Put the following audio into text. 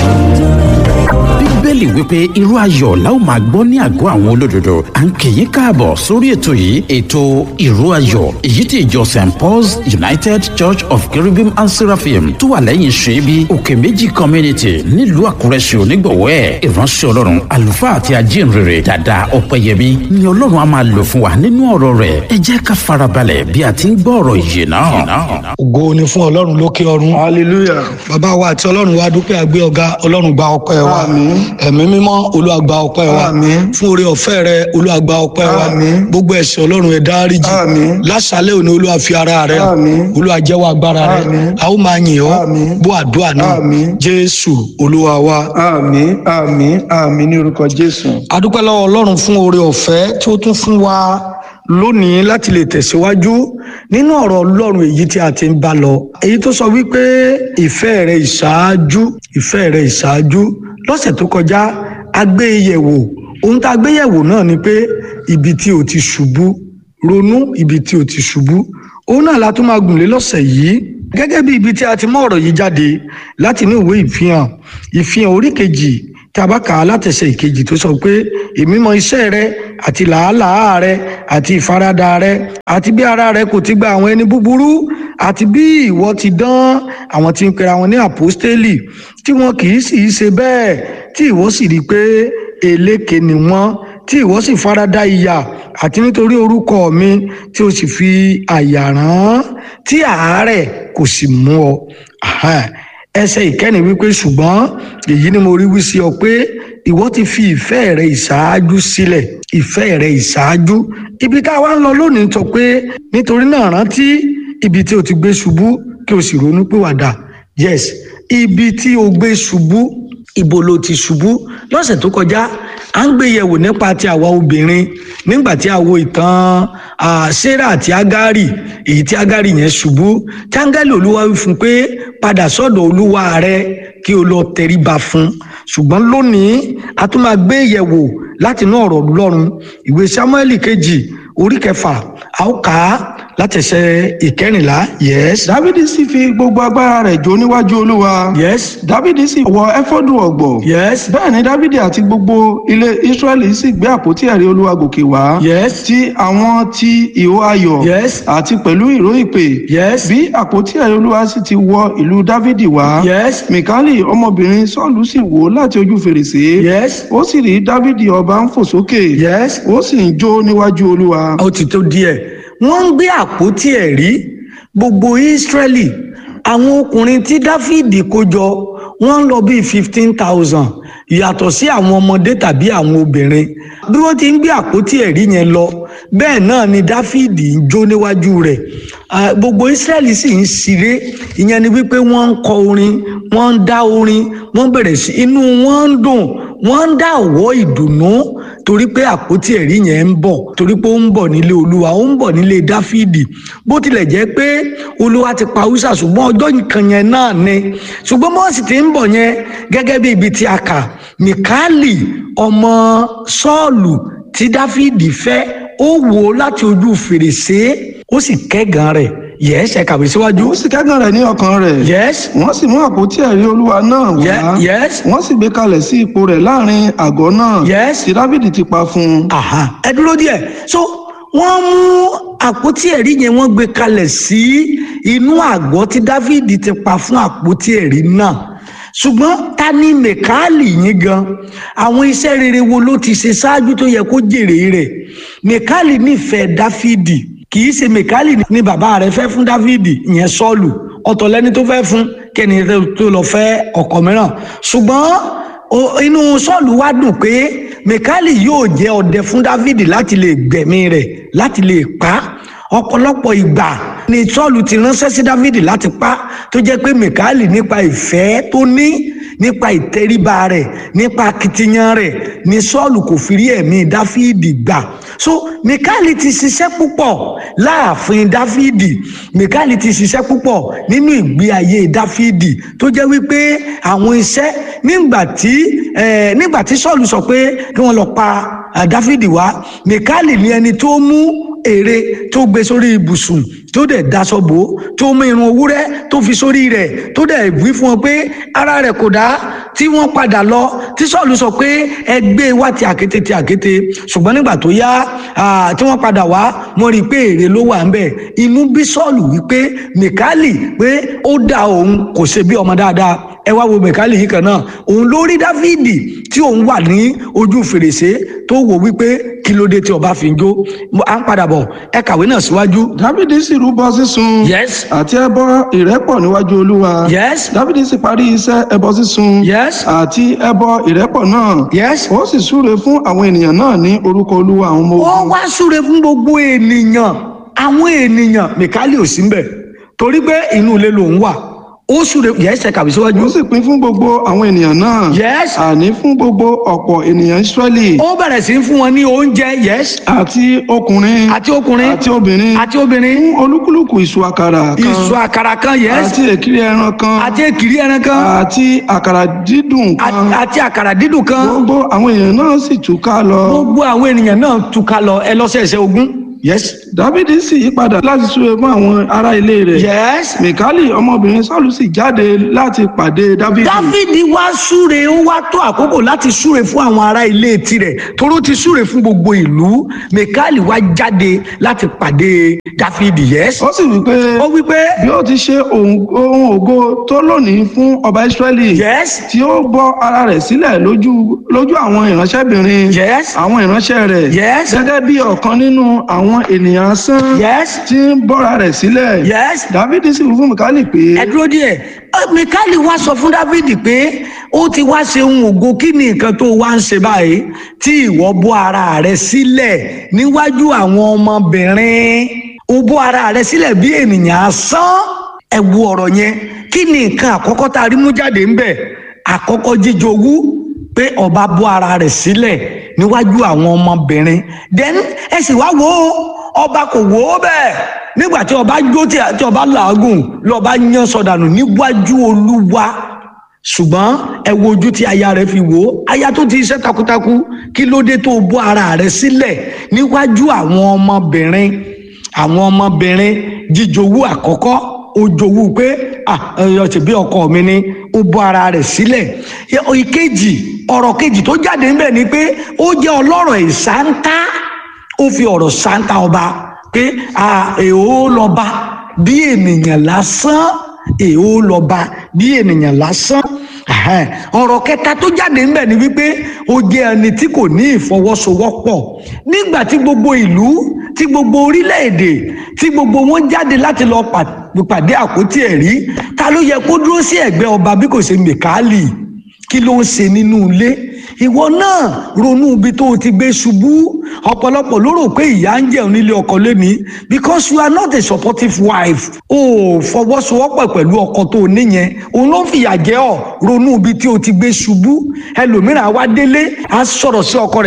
bíbélì wípé irú ayọ̀ la ó máa gbọ́ ní àgọ́ àwọn olódodo à ń kì í káàbọ̀ sórí ètò yìí ètò irú ayọ̀ èyí tí ìjọ st paul's united church of cherubim and seraphim tó wà lẹ́yìn ṣẹ́bi òkè méjì community nílùú àkúrẹ́ ṣe onígbọ̀wọ́ ẹ̀ ìránṣẹ́ ọlọ́run àlùfáà àti ajínrere dada ọ̀pẹ̀yẹmí ni ọlọ́run á máa lò fún wa nínú ọ̀rọ̀ rẹ̀ ẹ jẹ́ ká farabalẹ̀ bí a ti ń gbọ́ ọ̀rọ̀ yìí náà. ògo ni fún ọlọ́run lókè ọ̀run hallelujah bàbá wa àti ọlọ́run wa dúpẹ́ àgbé ọ̀gá ọlọ́run gba ọpẹ́ wa Àmín. ẹ̀mí mímọ́ olúwa gba ọpẹ́ wa Àmín. fún oore ọ̀fẹ́ rẹ olúwa gba ọpẹ́ wa Àmín. gbogbo ẹ̀ṣẹ̀ ọlọ́run ẹ̀ dáríjì Àmín. láṣálẹ́ òní olúwa fi ara rẹ hàn. Àmín. olúwa jẹ́wọ́ agbára rẹ Àmín. a ó máa yìn ọ́ Àmín. bó àdúrà náà Àmín. jésù olúwa wa. àmín àmín àmín ní orúkọ jésù adúpẹ́ lọ́wọ́ ọlọ́run fún oore ọ̀fẹ́ tí ó tún fún wa lónìí láti lè tẹ̀síwájú nínú ọ̀rọ̀ ọlọ́run èyí tí a ti ń bá lọ èyí tó sọ wípé ìfẹ́ rẹ ìṣáájú ìfẹ́ rẹ ìṣáájú lọ́sẹ̀ tó kọjá a gbé e yẹ̀wò ohun tá a gbé yẹ̀wò náà ni pé ibi tí o ti ṣubú ronú ibi tí o ti ṣubú òun náà la tún máa gùn lé lọ́sẹ̀ yìí gẹ́gẹ́ bí ibi tí a ti mú ọ̀rọ̀ yìí jáde láti inú ìwé ìfihàn ìfihàn orí kejì tí a bá kà á látẹsẹ̀ ìkejì tó sọ pé èmi mọ iṣẹ́ rẹ àti làálàá rẹ àti ìfaradà rẹ àti bí ara rẹ kò ti gba àwọn ẹni búburú àti bí ìwọ ti dán àwọn tí ń pera wọn ní àpọ́stélì tí wọn kì í sì í ṣe bẹ́ẹ̀ tí ìwọ sì rí i pé eléke ni wọ́n tí ìwọ sì farada ìyà àti nítorí orúkọ mi tí o sì fi àyà rán tí àárẹ̀ kò sì mú ọ. Aha ẹsẹ̀ ìkẹ́ni wípé ṣùgbọ́n èyí ni mo rí wí sí ọ pé ìwọ ti fi ìfẹ́ rẹ ìṣáájú sílẹ̀ ìfẹ́ rẹ ìṣáájú ibi tá a wá ń lọ lónìí sọ pé nítorí náà rántí ibi tí o ti gbé ṣubú kí o sì ronú pìwàdà yes ibi tí o gbé ṣubú ibo ló ti ṣubú lọ́sẹ̀ tó kọjá à ń gbé yẹ̀wò nípa ti àwa obìnrin nígbà tí a wo ìtàn ah, sarah àti agari èyí tí agari yẹn ṣubú tí áńgẹ́lì olúwa wí fún un pé padà sọ́dọ̀ olúwa rẹ kí o lọ tẹríba fún ṣùgbọ́n lónìí a tún máa gbé yẹ̀wò láti inú ọ̀rọ̀ ọlọ́run ìwé samuel kejì orí kẹfà a ó kà á látẹsẹ̀ ìkẹrìnlá yes dávidi sì fi gbogbo agbára rẹ̀ jó níwájú olúwa yes dávidi sì wọ ẹfọdù ọ̀gbọ̀ yes bẹ́ẹ̀ ni dávidi àti gbogbo ilé israẹli sì gbé àpótí ẹ̀rí olúwa gòkè wá yes ti àwọn ti ìhó ayọ̀ yes àti pẹ̀lú ìró ìpè yes bí àpótí ẹ̀rí olúwa sì ti wọ ìlú dávidi wá yes mikali ọmọbìnrin sọ́ọ̀lù sì wò láti ojú fèrèsé yes ó sì rí dávidi ọba ń fò sókè yes ó sì ń jó níwájú olúwa ó ti tó díẹ̀ wọ́n ń gbé àpótí ẹ̀rí gbogbo ìsírẹ́lì àwọn ọkùnrin tí dáfídì kó jọ wọ́n ń lọ bíi fifteen thousand yàtọ̀ sí àwọn ọmọdé tàbí àwọn obìnrin bí wọ́n ti ń gbé àpótí ẹ̀rí yẹn lọ bẹ́ẹ̀ náà ni dáfídì ń jó níwájú rẹ̀ Ah, gbogbo ìsírẹ́lì sì ń ṣeré ìyẹn ni wípé wọ́n ń kọ orin wọ́n ń dá orin wọ́n bẹ̀rẹ̀ sí inú wọn ń dùn wọ́n ń dá ọ̀wọ́ ìdùnnú torí pé àpótí ẹ̀rí yẹn ń bọ̀ torí pé ó ń bọ̀ nílé olúwa ó ń bọ̀ nílé dáfídì bó tilẹ̀ jẹ́ pé olúwa ti pa húsà ṣùgbọ́n ọjọ́ kan yẹn náà ni ṣùgbọ́n bó sì ti ń bọ̀ yẹn gẹ́gẹ́ bí ibi tí a kà mikali ọmọ sọ́ọ̀lù tí dáfídì fẹ́ ó wò ó láti ojú fèrèsé ó sì kẹ́gàn rẹ̀ yẹ́sẹ̀ kàwé síwájú ó sì kẹ́gàn rẹ̀ ní ọkàn rẹ̀ yes wọ́n sì mú àpótí ẹ̀rí olúwa náà wá Ye- yes wọ́n sì gbé kalẹ̀ sí ipò rẹ̀ láàrin àgọ́ náà Yes. tí dávidi ti pa fún un aha ẹ dúró díẹ̀ so wọ́n mú àpótí ẹ̀rí yẹn wọ́n gbé kalẹ̀ sí inú àgọ́ tí dávidi ti pa fún àpótí ẹ̀rí náà ṣùgbọ́n ta ni mẹkáàlì yín gan àwọn iṣẹ́ rere wo ló ti ṣe ṣáájú tó yẹ kó jèrè rẹ̀ mẹkáàlì nífẹ̀ẹ́ dáfídì kì í ṣe mẹkáàlì ni bàbá rẹ̀ fẹ́ fún dáfídì ìyẹn sọ́ọ̀lù ọ̀tọ̀ lẹ́ni tó fẹ́ fún kẹ́ni tó lọ fẹ́ ọkọ mìíràn ṣùgbọ́n o- inú sọ́ọ̀lù wá dùn pé mẹkáàlì yóò jẹ́ ọdẹ fún dávidi láti lè gbẹ̀mí rẹ̀ láti lè pa á ọ̀pọ̀lọpọ̀ ìgbà ni sọ́ọ̀lù ti ránṣẹ́ sí dávidi láti pa á tó jẹ́ pé mẹkáàlì nípa ìfẹ́ tó ní nípa ìtẹríba rẹ̀ nípa akitiyan rẹ̀ ni sọ́ọ̀lù kò fi rí ẹ̀mí dáfídì gbà so mẹkáàlì ti ṣiṣẹ́ púpọ̀ láàfin dáfídì mẹkáàlì ti ṣiṣẹ́ púpọ̀ nínú ìgbé ayé dáfídì tó jẹ́ wípé àwọn iṣẹ́ nígbà tí eh, nígbà tí sọ́ọ̀lù sọ pé kí wọ́n lọ pa ah, dáfídì wá mẹkáàlì ni ẹni tó mú ère tó gbé sórí ibùsùn tó dẹ̀ daṣọ bò ó tó mú irun ewúrẹ́ tó fi sórí rẹ̀ tó dẹ̀ wí fún wọn pé ara rẹ̀ kò dá tí wọ́n padà lọ tí sọ́ọ̀lù sọ pé ẹgbẹ́ wa ti àkété ti àkété ṣùgbọ́n nígbà tó yá tí wọ́n padà wá wọ́n rí i pé èrè ló wà ń bẹ̀ inú bí sọ́ọ̀lù wípé mìkálì pé ó dá òun kò ṣe bí ọmọ dáadáa ẹ wá wo mẹkálì yìí kan náà òun ló rí dáfídì tí òun wà ní ojú fèrèsé tó wò wípé kí ló dé tí ọba fi ń jó à ń padà bọ̀ ẹ kàwé náà síwájú. dávidi sì rúbọ sísun yes àti ẹbọ ìrẹ́pọ̀ níwájú olúwa yes dávidi sì parí iṣẹ́ ẹbọ sísun yes àti ẹbọ ìrẹ́pọ̀ náà yes. ó sì súre fún àwọn ènìyàn náà ní orúkọ olúwa àwọn ọmọ ó ogun wá súre fún gbogbo ènìyàn àwọn ènìyàn mẹkálì ò sí ń bẹ̀ torí pé inú ilé lòun wà ó súre yes ẹ kàwé síwájú. ó sì pín fún gbogbo àwọn ènìyàn náà yes àní fún gbogbo ọ̀pọ̀ ènìyàn israẹli ó bẹ̀rẹ̀ sí í fún wọn ní oúnjẹ yes àti ọkùnrin àti ọkùnrin àti obìnrin àti obìnrin fún olúkúlùkù ìṣù àkàrà kan ìṣù àkàrà kan yes àti èkìrí ẹran kan àti èkìrí ẹran kan àti àkàrà dídùn kan àti- àti àkàrà dídùn kan gbogbo àwọn èèyàn náà sì túká lọ gbogbo àwọn ènìyàn náà túká lọ ẹ lọ́sẹ̀ẹ̀sẹ̀ ogún yes dávidi sì yí padà láti súre fún àwọn ará ilé rẹ̀ yes mikali ọmọbìnrin sọ́ọ̀lù sì jáde láti pàdé dávidi dáfídì wá súre ó wá tó àkókò láti súre fún àwọn ará ilé tirẹ̀ toró ti súre fún gbogbo ìlú mẹkáàlì wá jáde láti pàdé dáfídì yes ó sì wí pé ó wí pé bí ó ti ṣe ohun ohun ògo tó lónìí fún ọba israẹli yes tí ó bọ́ ara rẹ̀ sílẹ̀ lójú lójú àwọn ìránṣẹ́bìnrin yes àwọn ìránṣẹ́ rẹ̀ Yes. gẹ́gẹ́ bí ọ̀kan nínú àwọn ènìyàn asán yes tí ń bọ́ra rẹ̀ sílẹ̀ yes dávidi sì wí fún mikali pé ẹ dúró díẹ̀ mẹkáàlì wá sọ fún dáfídì pé ó ti wá ṣe ohun ògo kí ni nǹkan tó wá ń ṣe báyìí tí ìwọ bọ́ ara rẹ sílẹ̀ níwájú àwọn ọmọbìnrin ó bọ́ ara rẹ sílẹ̀ bí ènìyàn asán ẹ wo ọ̀rọ̀ yẹn kí ni nǹkan àkọ́kọ́ tá a rí mú jáde ń bẹ̀ àkọ́kọ́ jíjowú pé ọba bọ́ ara rẹ̀ sílẹ̀ níwájú àwọn ọmọbìnrin then ẹ sì wá wò ó ọba kò wò ó bẹ́ẹ̀ nígbà tí ọba jó tí tí ọba làágùn lọ́ba yán sọdànù níwájú olúwa ṣùgbọ́n ẹ wo ojú tí aya rẹ̀ fi wò ó aya tó ti iṣẹ́ takuntakun kí ló dé tó bọ́ ara rẹ̀ sílẹ̀ níwájú àwọn ọmọbìnrin àwọn ọmọbìnrin jíjowú àkọ́kọ́ ó jowú pé ah ẹyọ tìbí ọkọ mi ni ó bọ́ ara rẹ̀ sílẹ̀ Ẹ- ìkejì ọ̀rọ̀ kejì tó jáde ńbẹ̀ ni pé ó jẹ́ ọlọ́rọ̀ ìsáńtá ó fi ọ̀rọ̀ sáńtá ọba pé ah èèó lọ́ba bí ènìyàn lásán èèó lọ́ba bí ènìyàn lásán Ẹhẹ́n. ọ̀rọ̀ kẹta tó jáde ńbẹ̀ ni wípé ó jẹ́ ẹni tí kò ní ìfọwọ́sowọ́pọ̀ nígbà tí gbogbo ìlú tí gbogbo orílẹ̀-èdè tí gbogbo wọn jáde láti lọ pà- pàdé àpótí ẹ̀rí ta ló yẹ kó dúró sí ẹ̀gbẹ́ ọba bí kò ṣe mẹ̀kálì kí ló ń ṣe nínú ilé ìwọ náà ronú ibi tó o ti gbé ṣubú ọ̀pọ̀lọpọ̀ ló rò pé ìyá ń jẹun nílé ọkọ lónìí because you are not a supportive wife o ò fọwọ́sowọ́pọ̀ pẹ̀lú ọkọ tó o níyẹn òun ló ń fìyà jẹ ọ́ ronú ibi tí o ti gbé ṣubú ẹlòmíràn á wá délé á sọ̀rọ̀ sí ọkọ rẹ̀